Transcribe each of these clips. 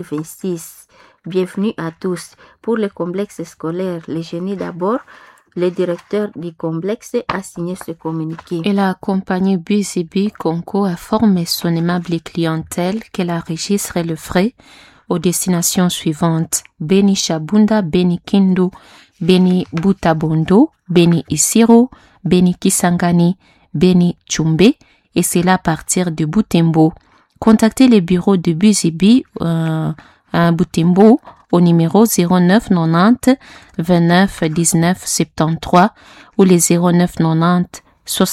26. Bienvenue à tous. Pour le complexe scolaire Le Génie d'abord, le directeur du complexe a signé ce communiqué. Et la compagnie BCB Conco informe son aimable clientèle qu'elle enregistre le frais aux destinations suivantes Beni Shabunda, Beni Kindu, Beni Butabondo, Beni Isiro, Beni Kisangani, Beni Chumbe, et c'est là à partir de Butembo. Contactez le bureau de BCB euh, à Butembo au numéro 09 90 29 19 73 ou les 09 90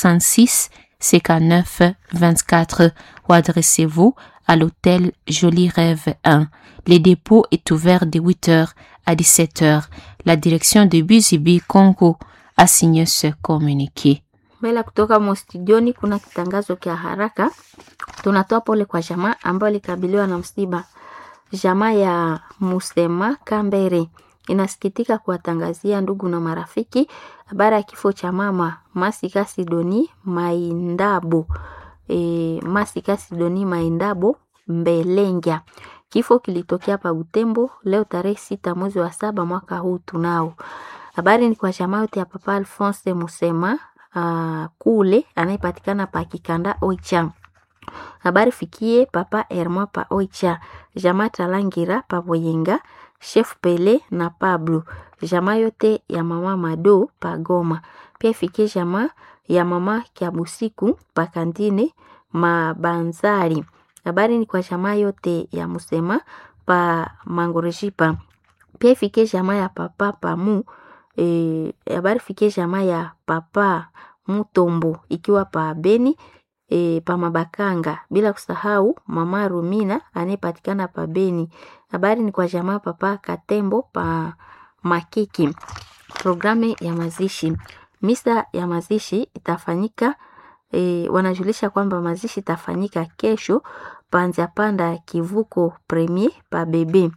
66 59 24 ou adressez-vous à l'hôtel Joli Rêve 1. Le dépôt est ouvert de 8h à 17h. La direction de BCB Congo a signé ce communiqué. Mbele kutoka mostudioni kuna kitangazo kia haraka. Tunatoa pole kwa jamaa ambayo ilikabiliwa na msiba. Jamaa ya Musema Kambere inasikitika kuwatangazia ndugu na marafiki habari ya kifo cha mama Masika Sidoni Maindabo. E, Masika Sidoni Maindabo Mbelengya. Kifo kilitokea pa Butembo leo tarehe sita mwezi wa saba mwaka huu tunao. Habari ni kwa jamaa yote ya Papa Alphonse Musema uh, kule anayepatikana pa Kikanda Oicha. Habari fikie Papa Herma pa Oicha, jamaa Talangira pa Boyenga, Chef Pele na Pablo, jamaa yote ya mama Mado pa Goma. Pia fikie jamaa ya mama Kiabusiku pa Kandine Mabanzari. Habari ni kwa jamaa yote ya Musema pa Mangorejipa. Pia fikie jamaa ya Papa Pamu e, habari fikie jamaa ya Papa Mutombo ikiwa pa Beni e, pa Mabakanga, bila kusahau mama Rumina anayepatikana pa Beni. Habari ni kwa jamaa Papa Katembo pa Makiki. Programu ya mazishi, misa ya mazishi itafanyika e, wanajulisha kwamba mazishi itafanyika kesho panza panda kivuko premier pa bebe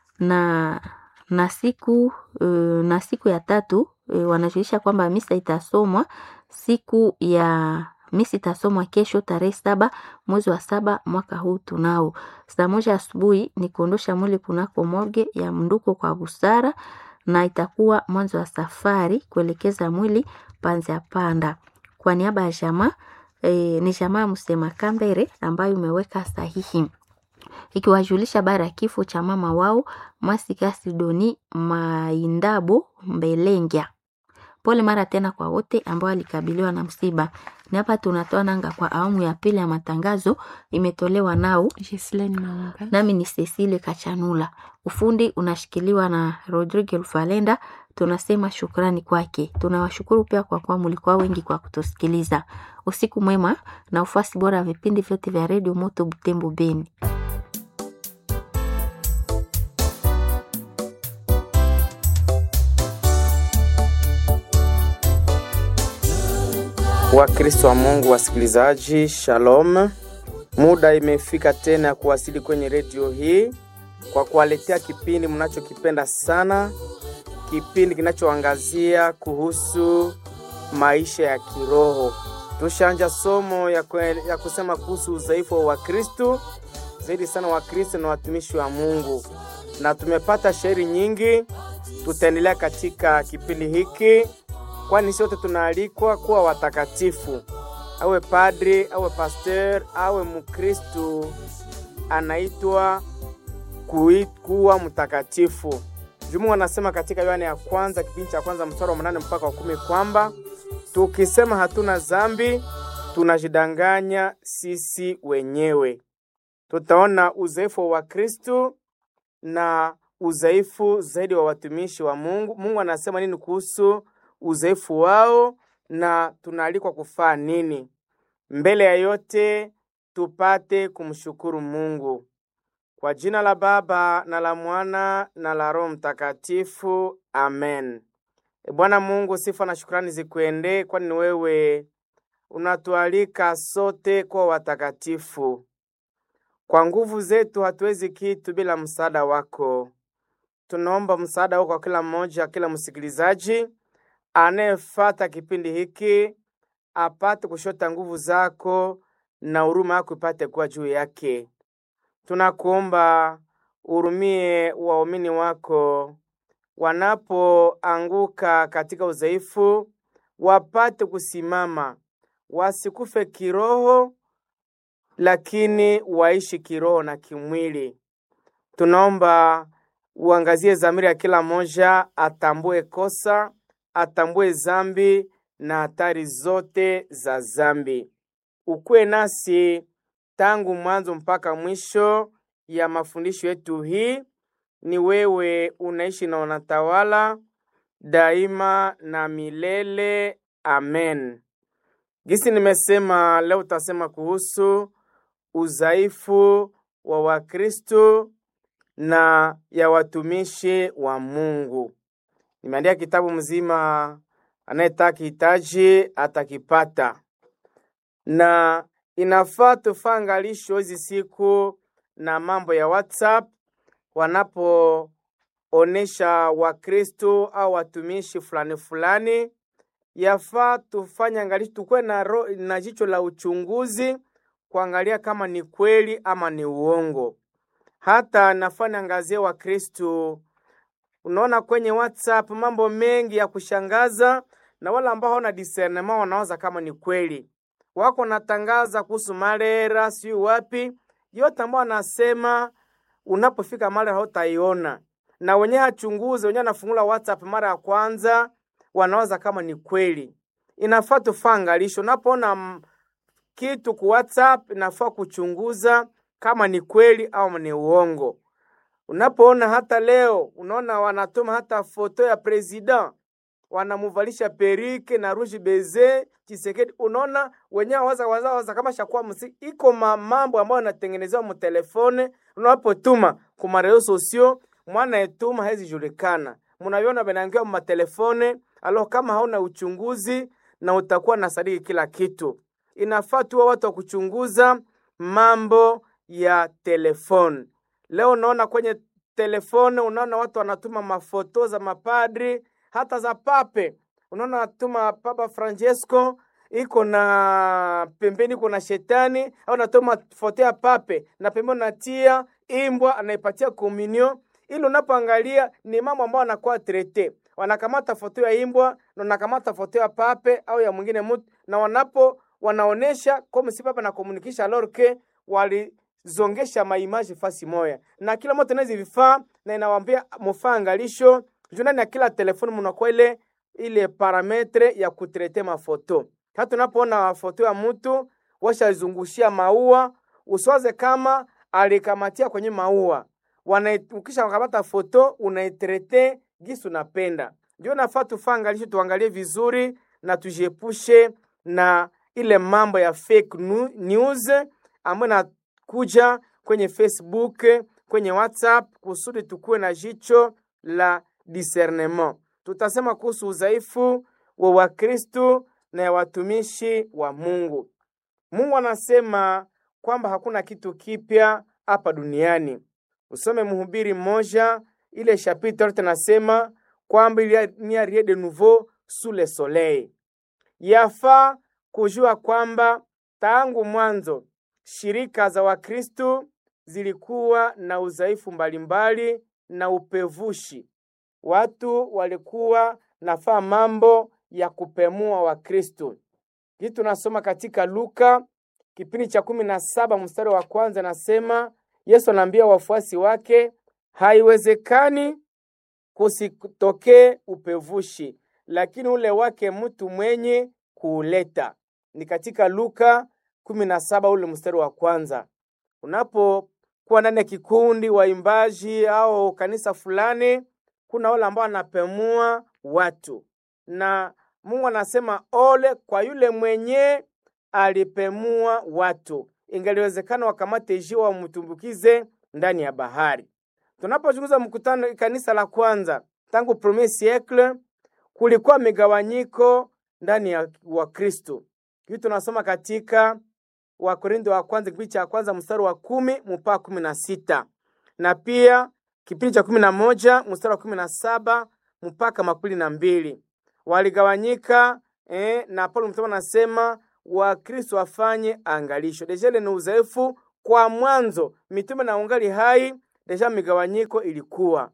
na na siku uh, na siku ya tatu uh, wanajulisha kwamba misa itasomwa siku ya misa itasomwa kesho tarehe saba mwezi wa saba mwaka huu tunao. Saa moja asubuhi ni kuondosha mwili kunako morge ya mnduko kwa busara, na itakuwa mwanzo wa safari kuelekeza mwili panza panda. Kwa niaba ya jamaa e, ni jamaa Msema Kambere ambayo imeweka sahihi ikiwajulisha bara ya kifo cha mama wao Masika Sidoni Maindabo Mbelengya. Pole mara tena kwa wote ambao walikabiliwa na msiba. Ni hapa tunatoa nanga kwa awamu ya pili ya matangazo, imetolewa nao Gislaine Maunga. nami ni Cecile Kachanula. Ufundi unashikiliwa na Rodrigue Lufalenda. Tunasema shukrani kwake. Tunawashukuru pia kwa kuwa mlikuwa wengi kwa kutusikiliza. Usiku mwema na ufuasi bora wa vipindi vyote vya redio Moto Butembo Beni. Wakristo wa Mungu wasikilizaji, shalom. Muda imefika tena ya kuwasili kwenye redio hii kwa kuwaletea kipindi mnachokipenda sana, kipindi kinachoangazia kuhusu maisha ya kiroho. Tushanja somo ya, kwe, ya kusema kuhusu udhaifu wa Wakristo, zaidi sana Wakristo na watumishi wa Mungu, na tumepata shairi nyingi. Tutaendelea katika kipindi hiki kwani sote tunaalikwa kuwa watakatifu. Awe padri, awe pasteur, awe mkristu, anaitwa kui- kuwa mtakatifu. Jumu anasema katika Yohane ya kwanza kipindi cha kwanza mstari wa mnane mpaka wa kumi kwamba tukisema hatuna dhambi tunajidanganya sisi wenyewe. Tutaona udhaifu wa Kristu na udhaifu zaidi wa watumishi wa Mungu. Mungu anasema nini kuhusu udhaifu wao na tunaalikwa kufaa nini. Mbele ya yote tupate kumshukuru Mungu kwa jina la Baba na la Mwana na la Roho Mtakatifu, amen. E Bwana Mungu, sifa na shukrani zikuendee, kwani ni wewe unatualika sote kuwa watakatifu. Kwa nguvu zetu hatuwezi kitu bila msaada wako. Tunaomba msaada wako kwa kila mmoja, kila msikilizaji anayefata kipindi hiki apate kushota nguvu zako na huruma yako ipate kuwa juu yake. Tunakuomba urumie waumini wako wanapoanguka katika udhaifu, wapate kusimama, wasikufe kiroho, lakini waishi kiroho na kimwili. Tunaomba uangazie dhamiri ya kila mmoja, atambue kosa, atambue zambi na hatari zote za zambi. Ukuwe nasi tangu mwanzo mpaka mwisho ya mafundisho yetu hii. Ni wewe unaishi na unatawala daima na milele. Amen. Gisi nimesema leo, utasema kuhusu udhaifu wa Wakristo na ya watumishi wa Mungu. Nimeandika kitabu mzima, anayetaka hitaji atakipata, na inafaa tufaa angalisho hizi siku na mambo ya WhatsApp wanapoonesha Wakristo au watumishi fulani fulani, yafaa tufanye angalisho, tukuwe na, ro, na jicho la uchunguzi kuangalia kama ni kweli ama ni uongo. Hata nafanya angazia Wakristo, unaona kwenye WhatsApp mambo mengi ya kushangaza, na wale ambao hawana discernment wanawaza kama ni kweli, wako natangaza kuhusu malera, sijui wapi, yote ambao wanasema unapofika mara hautaiona, na wenyewe hachunguze, wenyewe anafungula WhatsApp mara ya kwanza, wanawaza kama ni kweli. Inafaa tufaa angalisho, unapoona kitu ku WhatsApp inafaa kuchunguza kama ni kweli au ni uongo. Unapoona hata leo unaona wanatuma hata foto ya president wanamuvalisha perike na rouge beze Chisekedi, unaona wenyewe waza waza waza kama shakuwa msi iko mambo ambayo yanatengenezewa mu telefone. Unapotuma ku marezo sosio mwana etuma hezi julikana, munaviona benangia mu matelefone alo. Kama hauna uchunguzi na utakuwa na sadiki kila kitu, inafaa tuwa watu wa kuchunguza mambo ya telefone. Leo unaona kwenye telefone, unaona watu wanatuma mafoto za mapadri hata za pape. Unaona natuma Papa Francesco iko na pembeni iko na shetani, au natuma foto ya pape na pembeni natia imbwa anaipatia komunio, ili unapoangalia ni mambo ambayo anakuwa trete. Wanakamata foto ya imbwa na wanakamata foto ya pape au ya mwingine mtu, na wanapo wanaonesha kama si papa na komunikisha lorke wali zongesha maimaji fasi moya na kila moto nazi vifaa na inawambia mufaa angalisho juu ndani ya kila telefoni munakuwa ile ile parametre ya kutrete mafoto. Hata unapoona foto ya mtu washazungushia maua, usiwaze kama alikamatia kwenye maua, ukisha wakamata foto unaitrete gisi unapenda. Ndio nafaa tufaa angalisho, tuangalie vizuri na tujiepushe na ile mambo ya fake news ambayo kuja kwenye Facebook, kwenye WhatsApp kusudi tukuwe na jicho la discernement. Tutasema kuhusu udhaifu wa Wakristo na ya watumishi wa Mungu. Mungu anasema kwamba hakuna kitu kipya hapa duniani. Usome Mhubiri mmoja ile chapitre yote nasema kwamba il n'y a rien de nouveau sous le soleil. Yafaa kujua kwamba tangu mwanzo shirika za Wakristo zilikuwa na udhaifu mbalimbali na upevushi. Watu walikuwa nafaa mambo ya kupemua Wakristo. Hii tunasoma katika Luka kipindi cha kumi na saba mstari wa kwanza, nasema Yesu anaambia wafuasi wake, haiwezekani kusitokee upevushi, lakini ule wake mtu mwenye kuuleta. Ni katika Luka kumi na saba ule mstari wa kwanza. Unapokuwa ndani ya kikundi waimbaji au kanisa fulani, kuna wale ambao wanapemua watu, na Mungu anasema ole kwa yule mwenye alipemua watu. Ingaliwezekana wakamate jiwe wamtumbukize ndani ya bahari. Tunapochunguza mkutano kanisa la kwanza tangu premier siècle, kulikuwa migawanyiko ndani ya Wakristo. Hii tunasoma katika Wakorintho wa kwanza kipindi cha kwanza mstari wa kumi mpaka kumi na sita na pia kipindi cha kumi na moja mstari wa kumi na saba mpaka makumi na mbili waligawanyika eh, na Paulo mtume anasema Wakristo wafanye angalisho. Dejele ni uzoefu kwa mwanzo mitume na ungali hai deja migawanyiko ilikuwa.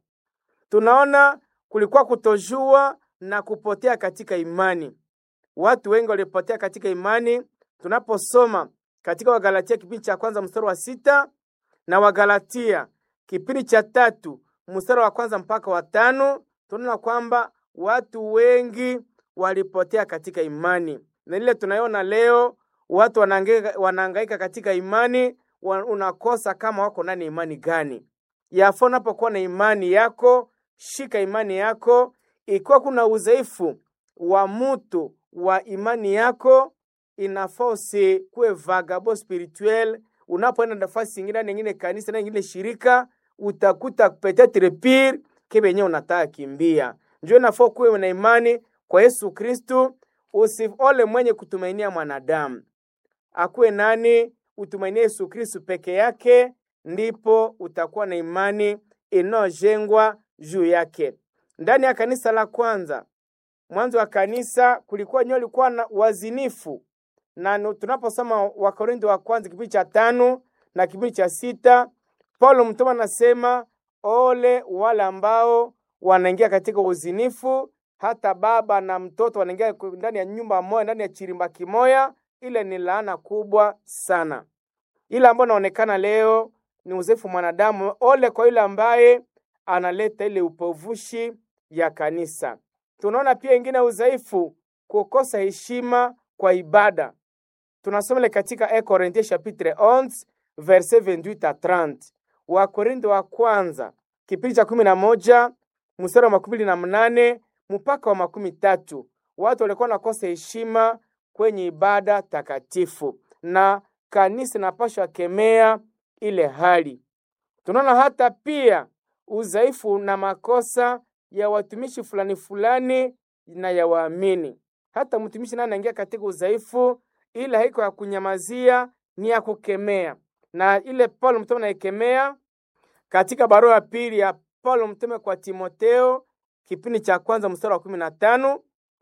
Tunaona kulikuwa kutojua na kupotea katika imani. Watu wengi walipotea katika imani. Tunaposoma katika Wagalatia kipindi cha kwanza mstari wa sita na Wagalatia kipindi cha tatu mstari wa kwanza mpaka wa tano tunaona kwamba watu wengi walipotea katika imani, na ile tunaiona leo watu wanahangaika, wanahangaika katika imani wa, unakosa kama wako ndani imani gani. Yafaa unapokuwa na imani yako, shika imani yako. Ikiwa kuna udhaifu wa mtu wa imani yako, inafaa usikuwe vagabo spirituel. Unapoenda nafasi ingine nyingine, kanisa na nyingine shirika, utakuta petetre pire kebenye unataka kimbia. Njoo inafaa kuwe na imani kwa Yesu Kristu, usiole mwenye kutumainia mwanadamu akuwe nani, utumainie Yesu Kristu peke yake, ndipo utakuwa na imani inayojengwa juu yake. Ndani ya kanisa la kwanza, mwanzo wa kanisa kulikuwa nyo likuwa na wazinifu, na tunaposoma Wakorintho wa kwanza kipindi cha tano na kipindi cha sita Paulo mtume anasema ole wale ambao wanaingia katika uzinifu, hata baba na mtoto wanaingia ndani ya nyumba moja, ndani ya chirimba kimoya. Ile ni laana kubwa sana. Ile ambayo inaonekana leo ni uzefu mwanadamu. Ole kwa yule ambaye analeta ile upovushi ya kanisa. Tunaona pia ingine udhaifu, kukosa heshima kwa ibada. Tunasoma ile katika 1 Corinthiens chapitre 11 verset 28 à 30. Wakorintho wa kwanza kipindi cha kumi na moja mstari wa makumi na mnane mpaka wa makumi tatu. Watu walikuwa nakosa heshima kwenye ibada takatifu, na kanisa inapashwa kemea ile hali. Tunaona hata pia udhaifu na makosa ya watumishi fulani fulani na ya waamini. Hata mtumishi naye anaingia katika udhaifu, ila haiko ya kunyamazia, ni ya kukemea, na ile Paulo mtume anaikemea katika barua ya pili ya Paulo mtume kwa Timoteo kipindi cha kwanza mstari wa kumi na tano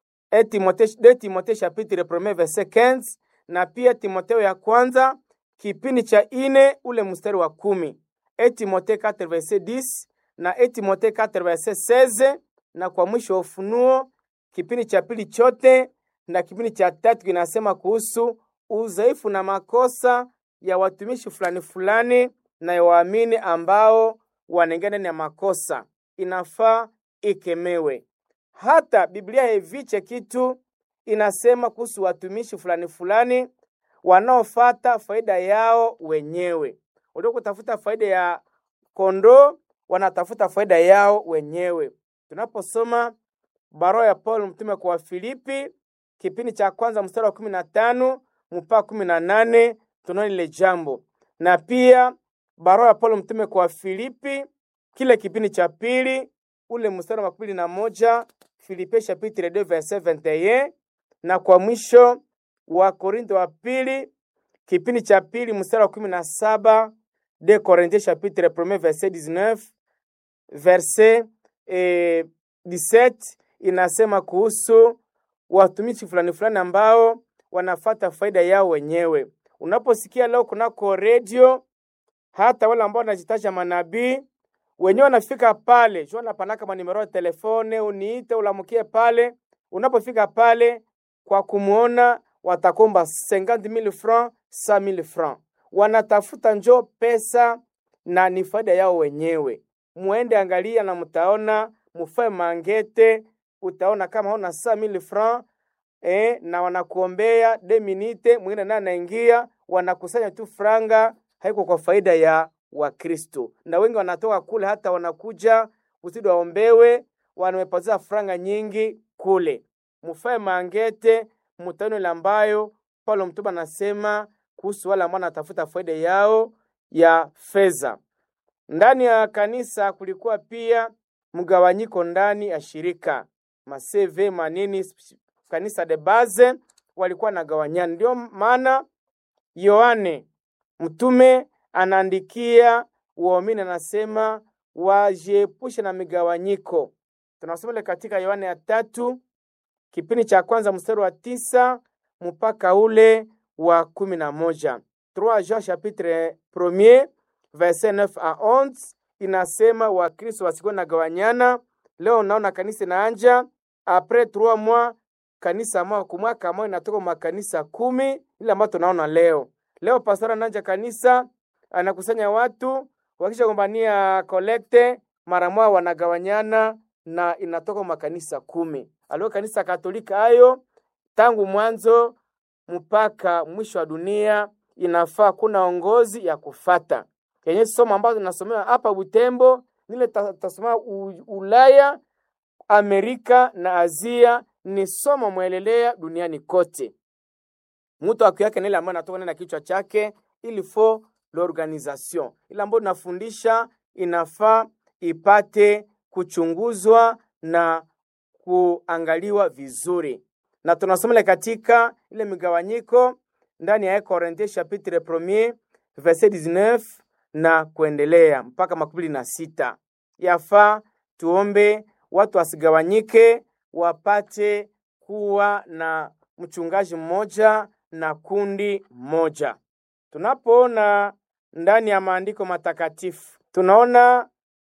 e Timotheo de Timotheo chapitre premier verset 15 na pia Timoteo ya kwanza kipindi cha ine ule mstari wa kumi e Timotheo 4 verset 10 na e Timotheo 4 verset 16 na kwa mwisho wa Ufunuo kipindi cha pili chote na kipindi cha tatu kinasema kuhusu udhaifu na makosa ya watumishi fulani fulani na ya waamini ambao wanaingia ndani ya makosa, inafaa ikemewe. Hata Biblia haiviche kitu, inasema kuhusu watumishi fulani fulani wanaofata faida yao wenyewe. Walio kutafuta faida ya kondoo, wanatafuta faida yao wenyewe. Tunaposoma barua ya Paulo mtume kwa Wafilipi kipindi cha kwanza mstari wa kumi na tano mpaka kumi na nane tunaona lile jambo, na pia barua ya Paulo mtume kwa Filipi kile kipindi cha pili ule mstari wa makumi na moja Filipe chapitre 2 verset 21, na kwa mwisho wa Korintho wa pili kipindi cha pili mstari wa kumi na saba de Corinthiens chapitre 1 verset 19 verset eh, 17 inasema kuhusu watumishi fulani fulani ambao wanafata faida yao wenyewe. Unaposikia leo kunako redio hata wale ambao wanajitaja manabii wenyewe wanafika pale sio, wanapanaka manimero ya telefone, uniite ulamukie pale. Unapofika pale kwa kumuona, watakomba 50000 francs 100000 francs, wanatafuta njo pesa na ni faida yao wenyewe. Muende angalia na mtaona, mufae mangete, utaona kama hona 100000 francs eh, na wanakuombea de minute, mwingine naye anaingia, wanakusanya tu franga haiko kwa faida ya Wakristo, na wengi wanatoka kule, hata wanakuja kusudi waombewe, wanamepatia franga nyingi kule. Mufae mangete, mutaone ile ambayo Paulo mtume anasema kuhusu wale ambao wanatafuta faida yao ya fedha. Ndani ya kanisa kulikuwa pia mgawanyiko ndani ya shirika maseve manini, kanisa de base walikuwa nagawanyana. Ndio maana Yohane mtume anaandikia waamini, anasema wajiepushe na migawanyiko. Tunasoma ile katika Yohane ya tatu kipindi cha kwanza mstari wa tisa mpaka ule wa kumi na moja 3 Jean chapitre premier verset 9 à 11 inasema Wakristo wasikuwe nagawanyana. Leo naona kanisa inaanja apres trois mois, kanisa moja kwa mwaka moja inatoka makanisa kumi, ile ambayo tunaona leo. Leo pastora ananja kanisa anakusanya watu, wakisha gombania kolekte mara moja wanagawanyana na inatoka makanisa kumi. Alio kanisa Katolika hayo tangu mwanzo mpaka mwisho wa dunia inafaa kuna ongozi ya kufata yenye somo ambazo tunasomewa hapa Butembo nile tasoma Ulaya, Amerika na Asia ni somo mwelelea duniani kote. Mtu aku yake nile ambayo natoka na kichwa chake il faut l'organisation, ile ambayo nafundisha inafaa ipate kuchunguzwa na kuangaliwa vizuri, na tunasomele katika ile migawanyiko ndani ya Korinthe chapitre premier verset 19 na kuendelea mpaka makumi na sita. Yafaa tuombe watu wasigawanyike, wapate kuwa na mchungaji mmoja na kundi moja. Tunapoona ndani ya maandiko matakatifu, tunaona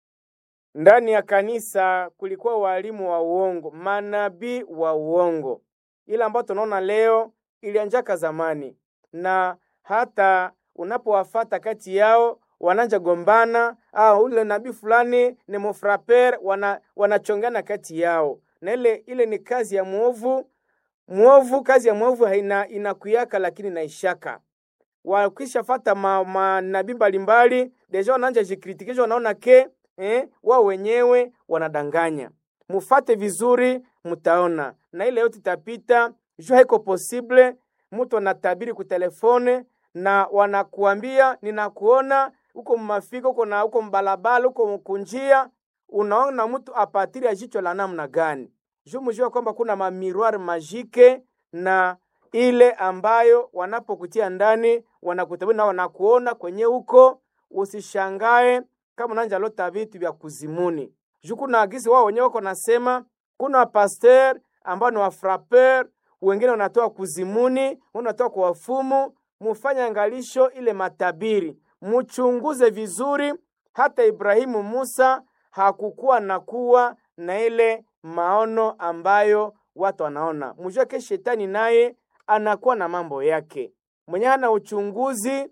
ndani ya kanisa kulikuwa walimu wa uongo, manabii wa uongo, ile ambayo tunaona leo ilianjaka zamani, na hata unapowafata kati yao wananja gombana, ah, ule nabii fulani ni mufraper, wana wanachongana kati yao, na ile ile ni kazi ya mwovu. Mwovu, kazi ya mwovu haina inakuyaka, lakini naishaka wakishafata manabii ma, mbalimbali deja wananja jikritikisha, wanaona ke eh, wao wenyewe wanadanganya. Mufate vizuri, mutaona na ile yote itapita. Jo, haiko posible mtu anatabiri kutelefone na wanakuambia ninakuona huko mmafika huko na huko mbalabala huko kunjia, unaona mtu apatiri ya jicho la namna gani? Jo, mjua kwamba kuna mamiroir majike na ile ambayo wanapokutia ndani wanakutabiri na wanakuona kwenye huko. Usishangae kama unanja lota vitu vya kuzimuni juu kuna agisi wao wenyewe wako nasema, kuna wapaster ambao ni wafraper, wengine wanatoa kuzimuni, wengine wanatoa kwa wafumu. Mufanye angalisho ile matabiri, muchunguze vizuri. Hata Ibrahimu Musa hakukuwa na kuwa na ile maono ambayo watu wanaona. Mjue ke shetani naye anakuwa na mambo yake mwenye hana uchunguzi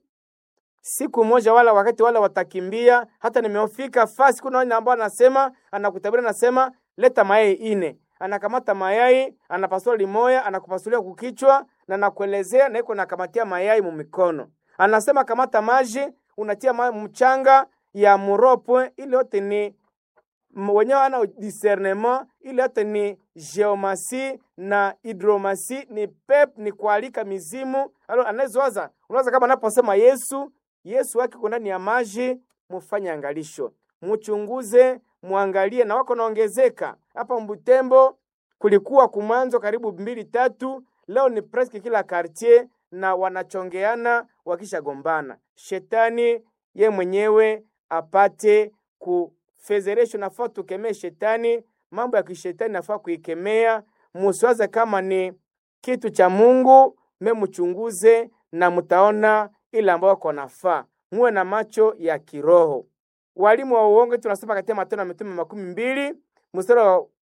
siku moja wala wakati wala watakimbia. Hata nimeofika fasi, kuna wale ambao anasema anakutabiri, anasema leta mayai ine, anakamata mayai anapasua limoya, anakupasulia kukichwa na nakuelezea na iko nakamatia mayai mumikono, anasema kamata maji unatia ma mchanga ya muropwe, ile yote ni wenyewe ana discernement, ile yote ni geomasi na hidromasi, ni pep, ni kualika mizimu. Alo anazowaza unawaza kama anaposema Yesu Yesu wake ko ndani ya maji. Mufanye angalisho, muchunguze, muangalie na wako naongezeka hapa Mbutembo. Kulikuwa kumwanzo karibu mbili tatu, leo ni presque kila quartier na wanachongeana wakishagombana. Shetani ye mwenyewe apate kufezeresho, nafaa tukemee shetani. Mambo ya kishetani nafaa kuikemea, musiwaze kama ni kitu cha Mungu, me muchunguze na mutaona ile ambayo wako nafaa. Muwe na macho ya kiroho. Walimu wa uongo tunasoma katika Matendo ya Mitume makumi mbili mstari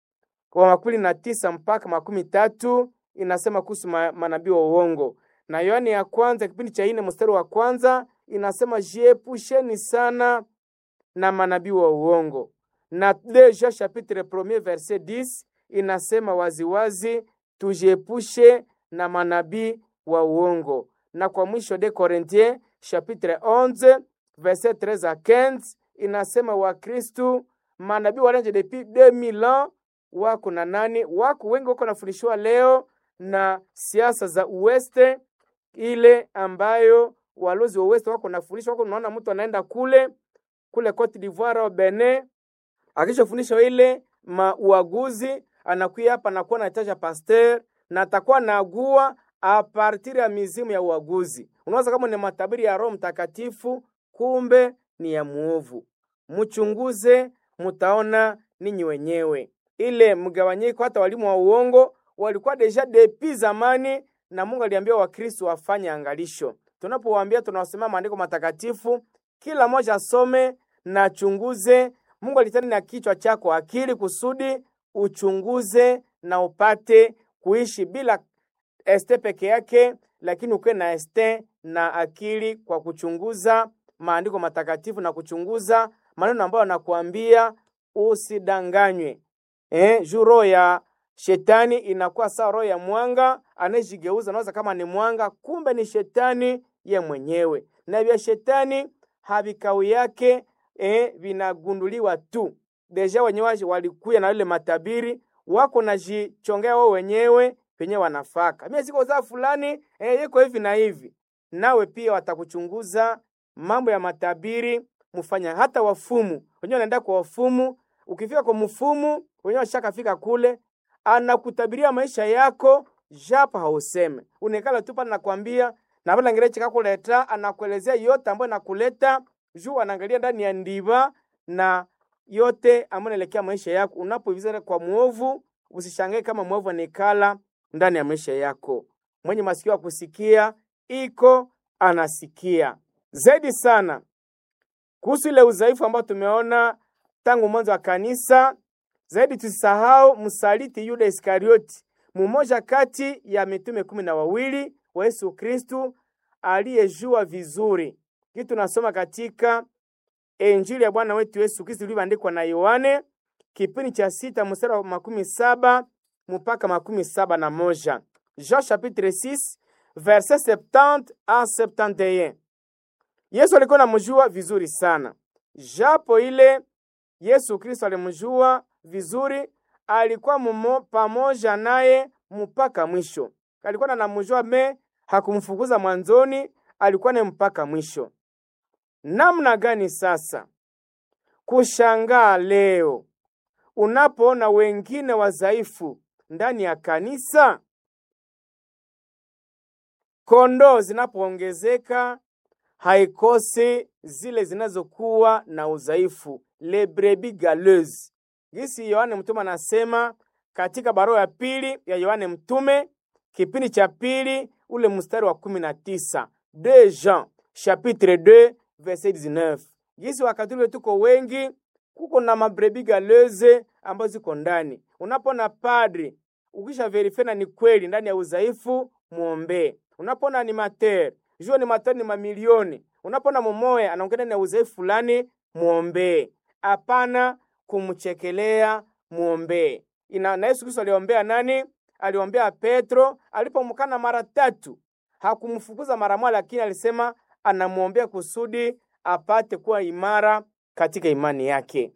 wa makumi na tisa mpaka makumi tatu inasema kuhusu ma, manabii wa uongo, na Yohani ya kwanza kipindi cha ine mstari wa kwanza inasema jiepusheni sana na manabii wa uongo, na Deja chapitre premier verset 10 inasema waziwazi tujiepushe na manabii wa uongo na kwa mwisho de Corinthiens chapitre 11 verset 13 à 15 inasema Wakristu manabii walanje depuis 2000 ans wako na nani, wako wengi wako nafundishwa leo na siasa za uweste, ile ambayo walozi wa uweste wako nafundishwa. Wako unaona mtu anaenda kule kule Cote d'Ivoire au Benin, akishafundishwa ile mauaguzi, anakuya hapa anakuwa anataja pasteur na atakuwa naagua a partir ya mizimu ya uaguzi. Unaweza kama ni matabiri ya Roho Mtakatifu, kumbe ni ya muovu. Mchunguze, mutaona ninyi wenyewe. Ile mgawanyiko, hata walimu wa uongo walikuwa deja depi zamani, na Mungu aliambia Wakristo wafanye angalisho. Tunapowaambia tunawasomea maandiko matakatifu, kila mmoja asome na chunguze. Mungu alitani na kichwa chako akili kusudi uchunguze na upate kuishi bila este peke yake, lakini ukuwe na este na akili kwa kuchunguza maandiko matakatifu na kuchunguza maneno ambayo anakuambia usidanganywe. Eh, juu roho ya shetani inakuwa sawa roho ya mwanga anayejigeuza, nawaza kama ni mwanga, kumbe ni shetani ye mwenyewe, na vya shetani havikau yake eh, vinagunduliwa tu deja. Wenyewe walikuya na ile matabiri wako najichongea wao wenyewe penye wanafaka, mimi siko za fulani eh, yeko hivi na hivi. Nawe pia watakuchunguza mambo ya matabiri, mfanya hata wafumu wenyewe wanaenda kwa wafumu. Ukifika kwa mfumu wenyewe washakafika kule, anakutabiria maisha yako japa hauseme, unekala tu pale, nakwambia na pale ngereche kakuleta, anakuelezea yote ambayo nakuleta juu, anaangalia ndani ya ndiba na yote ambayo naelekea maisha yako. Unapoivizana kwa mwovu, usishangae kama mwovu anekala ndani ya maisha yako. Mwenye masikio ya kusikia iko anasikia zaidi sana kuhusu ile udhaifu ambao tumeona tangu mwanzo wa kanisa. Zaidi tusisahau msaliti Yuda Iskarioti, mmoja kati ya mitume kumi na wawili wa Yesu Kristu aliyejua vizuri kitu. Tunasoma katika Injili ya Bwana wetu Yesu Kristu ilivyoandikwa na Yohane kipindi cha sita mstari wa makumi saba mpaka makumi saba na moja. Jean chapitre 6 verset 70 a 71. Yesu alikuwa anamjua vizuri sana, japo ile Yesu Kristo alimjua vizuri, alikuwa mumo pamoja naye mpaka mwisho. Alikuwa anamjua me, hakumfukuza mwanzoni, alikuwa naye mpaka mwisho. Namna gani sasa kushangaa leo unapoona wengine wadhaifu ndani ya kanisa? Kondoo zinapoongezeka haikosi zile zinazokuwa na udhaifu, le brebis galeuses. Gisi Yohane Mtume anasema katika barua ya pili ya Yohane Mtume kipindi cha pili ule mstari wa kumi na tisa de Jean chapitre 2 verset 19. Gisi wakati ule tuko wengi, kuko na mabrebis galeuses ambazo ziko ndani. Unapona padri ukisha verify na ni kweli ndani ya udhaifu, muombee. Unapona animateur jua ni matani ni mamilioni. Unapona mumoya anaongea na udhaifu fulani, muombee. Hapana kumchekelea, muombee. Ina na Yesu Kristo aliombea nani? Aliombea Petro alipomkana mara tatu, hakumfukuza mara moja, lakini alisema anamuombea kusudi apate kuwa imara katika imani yake.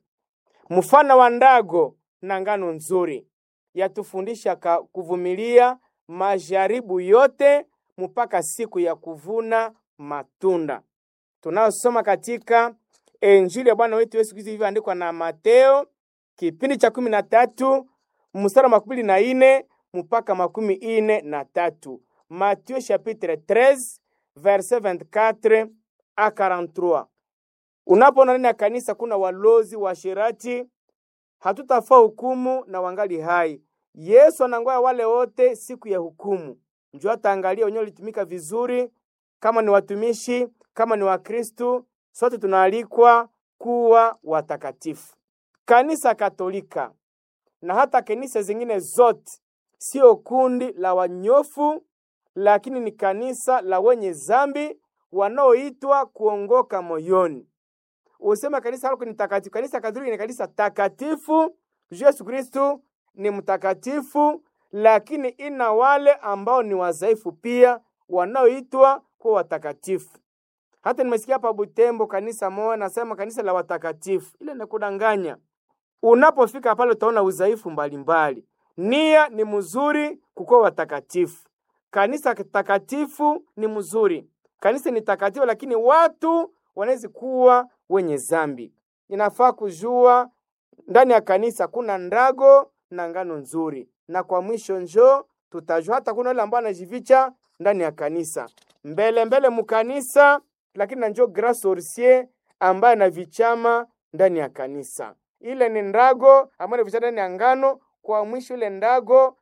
Mfano wa ndago na ngano nzuri yatufundisha kuvumilia majaribu yote mpaka siku ya kuvuna matunda. Tunayosoma katika Injili ya Bwana wetu Yesu Kristo ilivyoandikwa na Mateo kipindi cha kumi na tatu mstari wa makumi na ine mpaka makumi ine na tatu. Matthieu chapitre 13 verset 24 a 43. Unapoona ndani ya kanisa kuna walozi washirati, hatutafaa hukumu na wangali hai. Yesu anangoya wale wote siku ya hukumu Njoo ataangalia wenyewe walitumika vizuri, kama ni watumishi, kama ni Wakristu, sote tunaalikwa kuwa watakatifu. Kanisa Katolika na hata kanisa zingine zote sio kundi la wanyofu, lakini ni kanisa la wenye zambi wanaoitwa kuongoka moyoni. Usema kanisa lako ni takatifu. Kanisa Katolika ni kanisa takatifu. Yesu Kristu ni mtakatifu lakini ina wale ambao ni wadhaifu pia wanaoitwa kuwa watakatifu. Hata nimesikia hapa Butembo kanisa moja nasema kanisa la watakatifu, ile ni kudanganya. Unapofika pale utaona udhaifu mbalimbali. Nia ni mzuri kukuwa watakatifu. Kanisa takatifu ni mzuri, kanisa ni takatifu, lakini watu wanaweza kuwa wenye zambi. Inafaa kujua ndani ya kanisa kuna ndago na ngano nzuri na kwa mwisho njo tutajua hata kuna wale ambao anajificha ndani ya kanisa mbele mbele mukanisa, lakini na njo grand sorcier ambaye anavichama ndani ya kanisa. Ile ni ndago ambayo anavichama ndani ya ngano. Kwa mwisho ile ndago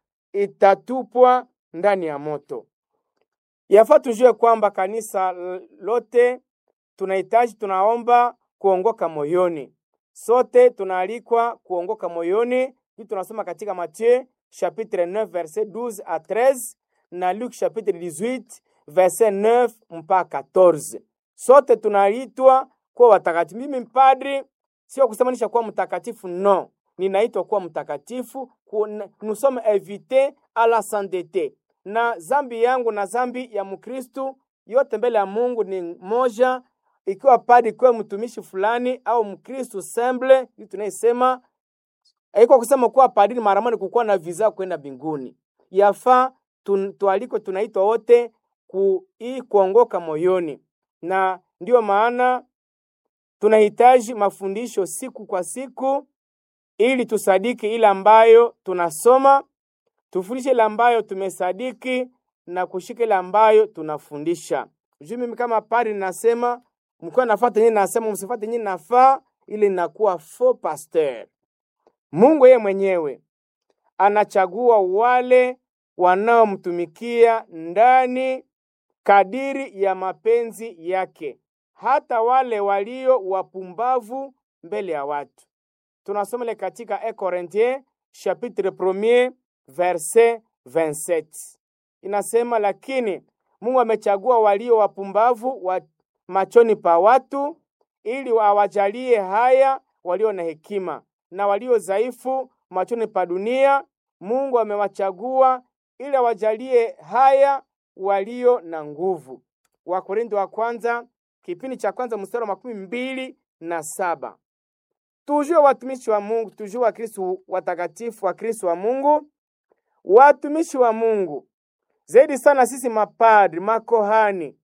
itatupwa ndani ya moto. Yafaa tujue kwamba kanisa lote tunahitaji, tunaomba kuongoka moyoni. Sote tunaalikwa kuongoka moyoni. Hii tunasoma katika Mathieu chapitre 9 verset 12 à 13 na Luc chapitre 18 verset 9 mpaka 14. Sote tunaitwa kuwa watakatifu. Mimi mpadri sio kusemanisha kuwa mtakatifu, no, ninaitwa kuwa mtakatifu. Nous sommes invités à la sainteté, na zambi yangu na zambi ya Mkristu yote mbele ya Mungu ni moja. Ikiwa padri, ikiwa mtumishi fulani au Mkristu semble, hii tunaisema haiko kusema kuwa padri maramani kukuwa na visa kwenda mbinguni. Yafaa tualiko, tunaitwa wote ku hii kuongoka moyoni, na ndiyo maana tunahitaji mafundisho siku kwa siku, ili tusadiki ile ambayo tunasoma, tufundishe ile ambayo tumesadiki na kushika ile ambayo tunafundisha. Juu mimi kama padri ninasema mkiwa nafuata nyinyi, nasema msifuate nyinyi, nafaa ili nakuwa faux pasteur. Mungu yeye mwenyewe anachagua wale wanaomtumikia ndani kadiri ya mapenzi yake, hata wale walio wapumbavu mbele ya watu. Tunasoma ile katika 1 Corinthiens chapitre 1 verset 27, inasema lakini Mungu amechagua walio wapumbavu wa machoni pa watu, ili awajalie haya walio na hekima, na walio dhaifu machoni pa dunia Mungu amewachagua ili awajalie haya walio na nguvu. Wakorintho wa kwanza kipindi cha kwanza mstari wa makumi mbili na saba. Tujue watumishi wa Mungu, tujue Wakristo watakatifu wa Kristo wa Mungu, watumishi wa Mungu zaidi sana sisi mapadri, makohani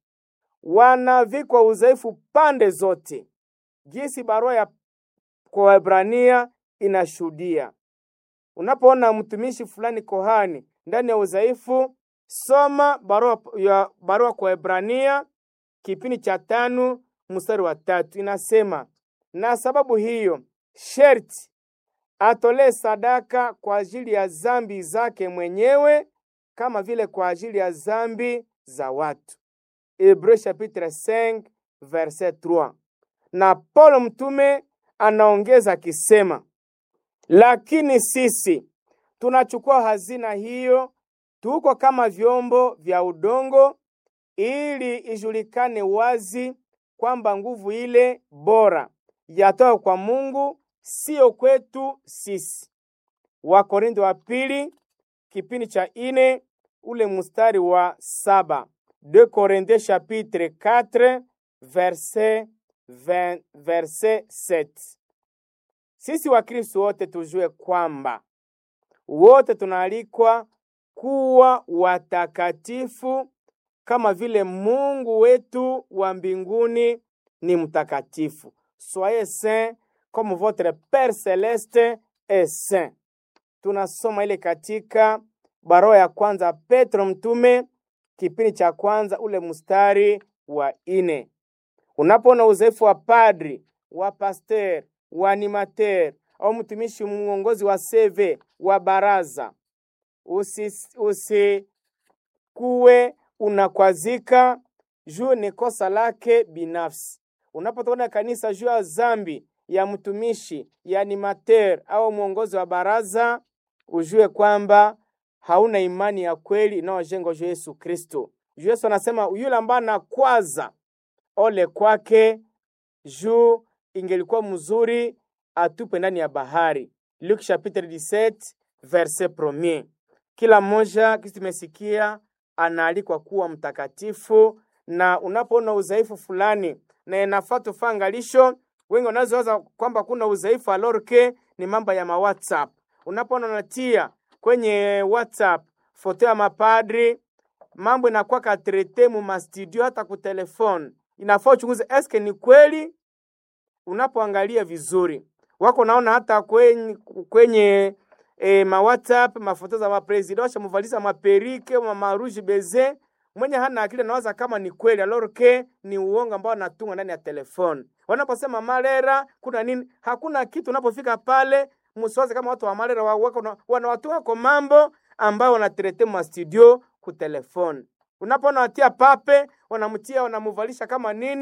wanavikwa udhaifu pande zote, jinsi barua ya kwa Waebrania inashuhudia. Unapoona mtumishi fulani kohani ndani ya udhaifu, soma barua ya barua kwa Waebrania kipindi cha tano mstari wa tatu inasema, na sababu hiyo sherti atolee sadaka kwa ajili ya zambi zake mwenyewe kama vile kwa ajili ya zambi za watu. Hebreu chapitre 5 verset 3. Na Paulo mtume anaongeza akisema, lakini sisi tunachukua hazina hiyo, tuko kama vyombo vya udongo, ili ijulikane wazi kwamba nguvu ile bora yatoka kwa Mungu, sio kwetu sisi. Wakorintho wa pili kipindi cha ine ule mstari wa saba. De Corinthiens chapitre 4 verset 20, verset 7. Sisi Wakristo wote tujue kwamba wote tunaalikwa kuwa watakatifu kama vile Mungu wetu wa mbinguni ni mtakatifu. Soyez saints comme votre Père céleste est saint. Tunasoma ile katika barua ya kwanza Petro mtume kipindi cha kwanza ule mstari wa ine. Unapoona uzoefu wa padri wa pasteur wa animateur au mtumishi mwongozi wa seve wa baraza, usikuwe usi unakwazika juu ni kosa lake binafsi. Unapotoka kanisa juu ya zambi ya mtumishi ya animateur au mwongozi wa baraza, ujue kwamba hauna imani ya kweli inayojengwa juu Yesu Kristo. Yesu anasema yule ambaye anakwaza, ole kwake, juu ingelikuwa mzuri atupe ndani ya bahari. Luke chapitre 17 verset premier. Kila mmoja kisi tumesikia anaalikwa kuwa mtakatifu, na unapoona udhaifu fulani na inafaa tufaa angalisho. Wengi wanazowaza kwamba kuna udhaifu alorke ni mambo ya ma WhatsApp. Unapoona unatia kwenye WhatsApp foto ya mapadri, mambo inakuwa katrete mu mastudio, hata ku telefone, inafaa uchunguze eske ni kweli. Unapoangalia vizuri, wako naona hata kwenye, kwenye e, ma WhatsApp mafoto za mapresida washamuvalisha maperike maruji beze mwenye hana akili nawaza kama ni kweli alorke ni uongo ambao anatunga ndani ya telefone. Wanaposema malera kuna nini, hakuna kitu. Unapofika pale msiwaze kama watu wa malera wako wanawatunga kwa mambo ambayo wanaterete ma studio ku telefone. Unapoona watia pape wanamtia wanamuvalisha kama nini,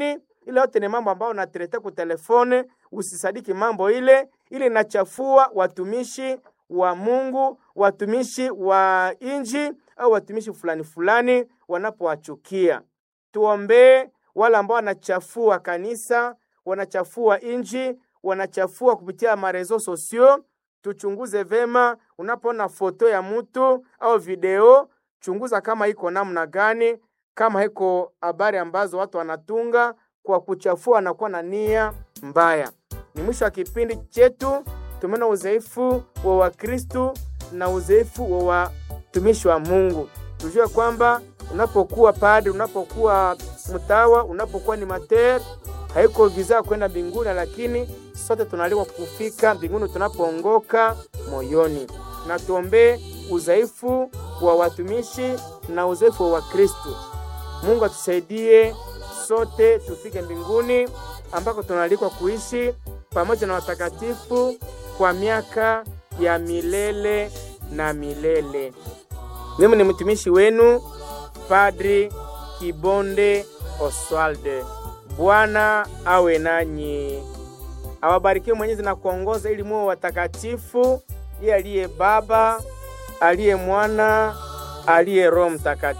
ile yote ni mambo ambayo unaterete ku telefone. Usisadiki mambo ile, ile inachafua watumishi wa Mungu, watumishi wa inji au watumishi fulani fulani wanapowachukia. Tuombee wale ambao wanachafua kanisa, wanachafua inji, wanachafua kupitia marezo sosio. Tuchunguze vema, unapoona foto ya mtu au video, chunguza kama iko namna gani, kama iko habari ambazo watu wanatunga kwa kuchafua, wanakuwa na nia mbaya. Ni mwisho wa kipindi chetu. Tumeona udhaifu wa Wakristu na udhaifu wa watumishi wa Mungu. Tujue kwamba unapokuwa padri, unapokuwa mtawa, unapokuwa ni mater, haiko vizaa kwenda mbinguni, lakini sote tunaalikwa kufika mbinguni tunapoongoka moyoni. Na tuombee udhaifu wa watumishi na udhaifu wa Wakristu. Mungu atusaidie sote tufike mbinguni ambako tunaalikwa kuishi pamoja na watakatifu kwa miaka ya milele na milele. Mimi ni mtumishi wenu Padri Kibonde Oswalde. Bwana awe nanyi, awabarikiwe Mwenyezi na kuongoza ili muwe watakatifu, yeye aliye Baba, aliye Mwana, aliye Roho Mtakatifu.